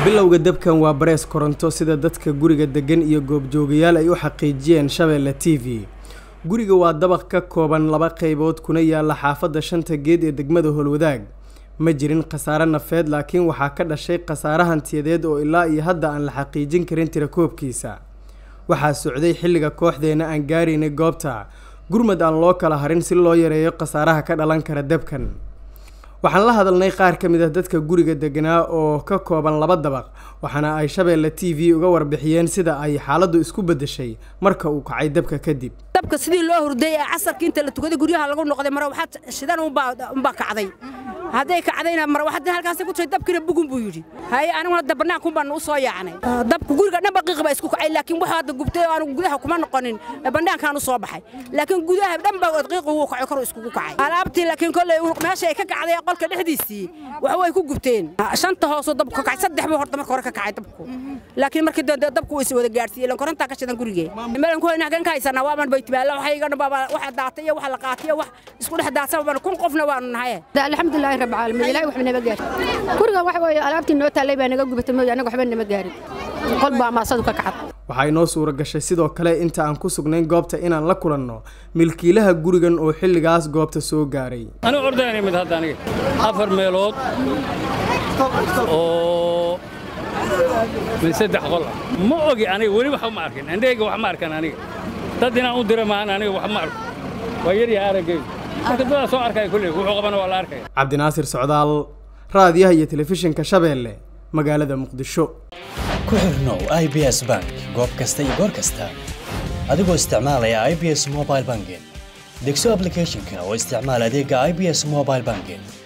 bilowga dabkan waa barees koronto sida dadka guriga degan iyo goobjoogayaal ay u xaqiijiyeen shabeelle t v guriga waa dabaq ka kooban laba qaybood kuna yaala xaafadda shanta geed ee degmada howlwadaag ma jirin khasaare nafeed laakiin waxaa ka dhashay khasaare hantiyadeed oo ilaa iyo hadda aan la xaqiijin karin tirakoobkiisa waxaa socday xilliga kooxdeena aan gaaraynay goobta gurmad aan loo kala harin si loo yareeyo khasaaraha ka dhalan kara dabkan waxaan la hadalnay qaar ka mid ah dadka guriga deganaa oo ka kooban laba dabaq waxaana ay shabeelle t v uga warbixiyeen sida ay xaaladdu isku beddeshay marka uu kacay dabka kadib dabka sidii loo hurday ee casarkii inta la tukaday guryaha lagu noqday mara waxaad shidan unbaa kacday hadday kacdayna mar waxaad halkaas ku tiray dabkiina bugun buu yidhi haye aniguna da bannaankuun baan u soo yaacnay dabku guriga dhan baqiiq baa isku kacay laakiin waxa hadda gubtay oo aanu gudaha kuma noqonin bannaankaan u soo baxay laakiin gudaha dhan baa qiiqu wuu kacay kor iskugu kacay alaabtii laakiin kolley meesha ay ka kacday qolka dhexdiisii wax way ku gubteen shanta hoosoo dabku ka kacay saddex buu horta marka hore ka kacay dabku laakiin markii dambe dabku wuu is wada gaadhsiiyey lan korontaa ka shidan gurigee meelan ku hayna hagan ka haysanaa waaban baytibaalla waxa iga dhanba waxa daatay iyo waxa la qaatay iyo wax isku dhex daadsan baan kun qofna waanu nahay alxamdulillahi rabbil caalamiin ilaahay waxba nama gaarin guriga waxa weeye alaabtii noo taallay baa naga gubatay mooy anaga waxba nama gaarin qol baa maasadu ka kacad waxaa inoo suura gashay sidoo kale inta aan ku sugnayn goobta inaan la kulanno milkiilaha gurigan oo xilligaas goobta soo gaaray anigu ordayna mid hadda aniga afar meelood oo min saddex qol ah ma ogi aniga weli wax ma arkin indhahayga wax ma arkan aniga dad inaan u dira maahan aniga wax ma arko waa yaryaha araggayga marka dadaa soo arkaya kulley wuxuu qabana waa la arkaya cabdinaasir socdaal raadiyaha iyo telefishinka shabeelle magaalada muqdisho ku xirnow i b s bank goob kasta iyo goor kasta adigoo isticmaalaya i b s mobile banking degso ablicathonka oo isticmaal adeega i b s mobile banking